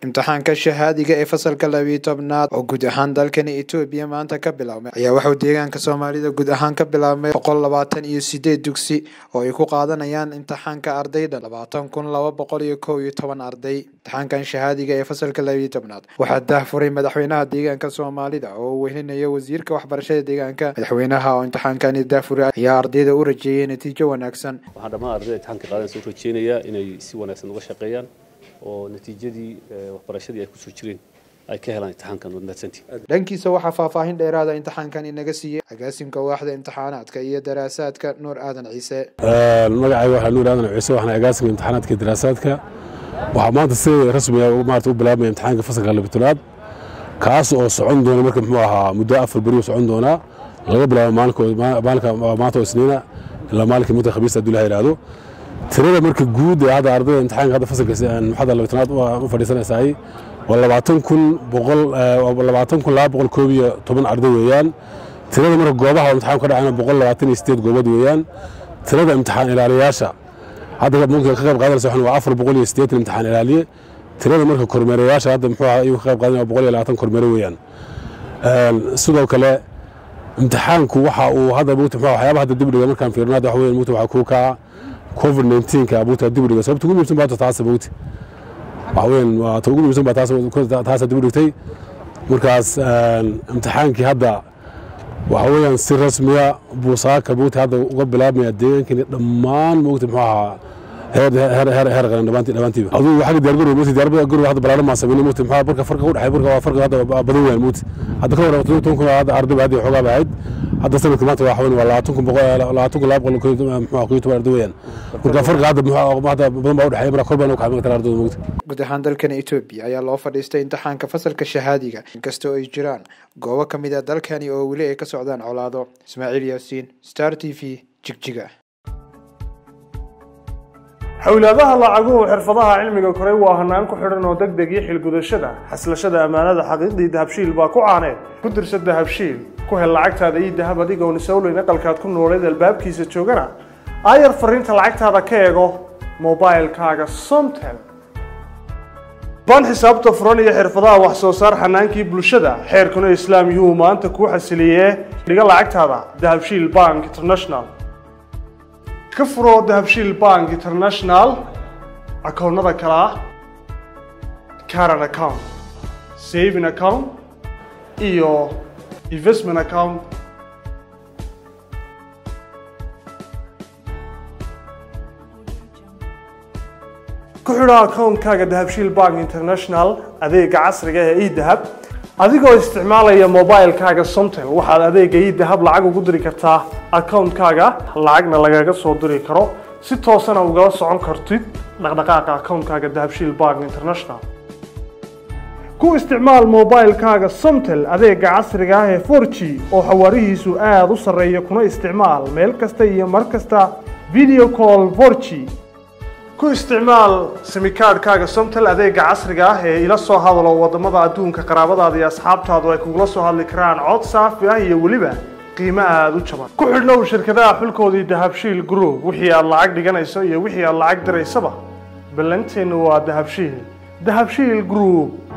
imtixaanka shahaadiga ee fasalka labiyo tobnaad oo guud ahaan dalkani etoobiya maanta ka biloawmay ayaa waxauu deegaanka soomaalida guud ahaan ka bilaabmay boqol labaatan iyo sideed dugsi oo ay ku qaadanayaan imtixaanka ardayda labaatan kun laba boqol iyo kow iyo toban arday imtixaankan shahaadiga ee fasalka labiyo tobnaad waxaa daahfuray madaxweynaha deegaanka soomaalida oo uu welinaya wasiirka waxbarashada deegaanka madaxweynaha oo imtixaankani daahfuray ayaa ardayda u rajeeyay natiijo wanaagsan waxaan dhammaan ardayda imtixaanka qaadanaysa u rajeynayaa inay si wanaagsan uga shaqeeyaan oo natiijadii waxbarashadii ay kusoo jireen ay ka helaan imtixaankan waad mahadsantihin dhankiisa waxaa faahfaahin dheeraada imtixaankan inaga siiyey agaasimka waaxda imtixaanaadka iyo daraasaadka nuur aadan ciise magacayga waxaa nuur aadan ciise waxaan agaasimka imtixaanaadka iyo daraasaadka waxaa maanta si rasmiga maarata u bilaabmaya imtixaanka fasalka labitolaad kaas oo socon doona marka muxuu ahaa muddo afar beri u socon doonaa laga bilaabo maalinka maanta oo isniina ilaa maalinka midka khamiista hadduu ilaha yidhaahdo tirada marka guud ee hadda ardayda imtixaanka hadda fasalka maxada labitanaad u fadhiisanaysaay waa labaatan kun boqol labaatan kun laba boqol koob iyo toban arday weeyaan tirada marka goobaha imtixaanku ka dhacayna boqol labaatan iyo sideed goobood weeyaan tirada imtixaan ilaaliyayaasha hadda mumkin ka qayb qaadanaysa waxan waa afar boqol iyo siddeetan imtixaan ilaaliye tirada marka kormeerayaasha hadda muxuu ahaa iyagu ka qayb qaadanaya boqol iyo labaatan kormeere weeyaan sidoo kale imtixaanku waxa uu hadda mugta waxyaabaha hadda dibdhiga markaan fiirno hadda waxa weeyaan mugta waxaa kuu kaca covid 19ka buuta dibdhiga sababta ugu muhiimsan baa taasa mugta waxa weeyaan waa ta ugu muhiimsan baa taas taasa dibdhigtay markaas imtixaankii hadda waxa weeyaan si rasmiya buusaaka buuta hadda uga bilaabmaya deegaankani dhammaan mugta muxuu ahaa heer heer heer heer qaran dhamaantii dhamaantiiba aduu waxa diyaar garow mugta diyaar garow hadda balaaran ma sameeyay mugta muxuu barka farqa u dhaxay barka waa farqa hadda badan weeyaan mugta hadda ka waran toban kun hadda arday hadda xogaa bahayd hadda sanadka maanta waa xaween waa labaatan kun boqol labaatan kun laba boqol muxuu ku toban arday weeyaan marka farqa hadda muxuu hadda badan baa u dhaxay marka korban u kacay marka ardayda mugta guud ahaan dalkan etoobiya ayaa loo fadhiistay imtixaanka fasalka shahaadiga inkastoo ay jiraan goobo ka mid a dalkani oo weli ay ka socdaan colaado ismaaciil yaasiin star t v jigjiga xowlaadaha lacaguhu xirfadaha cilmiga koray waa hanaan ku xidhan oo deg deg iyo xilgudashada xaslashada ammaanada xaqiiqdii dahabshiil baa ku caaneed ku dirsa dahabshiil ku hel lacagtaada iyo dahab adigoon isowleyn aqalkaad ku nooleed albaabkiisa joogana aayar fariinta lacagtaada ka eego mobilkaaga somtel baan xisaabta furan iyo xirfadaha wax soo saar xanaankii bulshada xeerkuna islaam yuhuu maanta kuu xasiliyee dhiga lacagtaada dahabshiil bank international ka furo dahabshiil bank international akoonnada kale ah caran account saving account iyo investment account ku xidho akoonkaaga dahabshiil bank international adeega casriga ee edahab adigoo isticmaalaya mobilkaaga somtel waxaad adeega idahab lacag ugu diri kartaa akoonkaaga lacagna lagaga soo diri karo si toosana ugala socon kartid dhaqdhaqaaqa akoonkaaga dahabshiil bank international ku isticmaal mobilkaaga somtel adeega casriga ah ee for g oo xawaarihiisu aada u sarreeya kuna isticmaal meel kasta iyo mar kasta video call for g ku isticmaal simikaadhkaaga somtel adeega casriga ah ee ila soo hadalo wadamada adduunka qaraabadaada iyo asxaabtaadu ay kugula soo hadli karaan cod saafi ah iyo weliba qiimo aada u jaban ku xidhnow shirkadaha xulkoodii dahabshiil group wixii aad lacag dhiganayso iyo wixii aad lacag diraysaba ballanteennu waa dahabshiil dahabshiil group